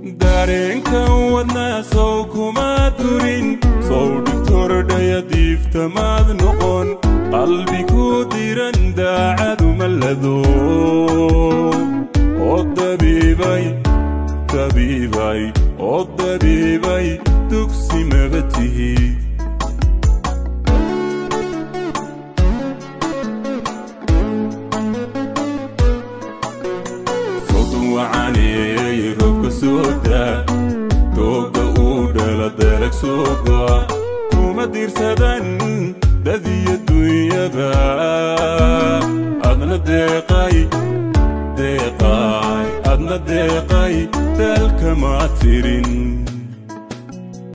dareenkan wadnaa sow kuma durin sow dhigtordhaya diiftamaad noqon qalbi ku diran daacadu mallado oo dabiibay dabiibay oo dabiibay dugsi maba tihi sodon wacaneeyey robka sooda doogga uu dhala dalag sooga kuma diirsadan dadiyo dunyada adna deeqay deeqay adna deeqay dalkama tirin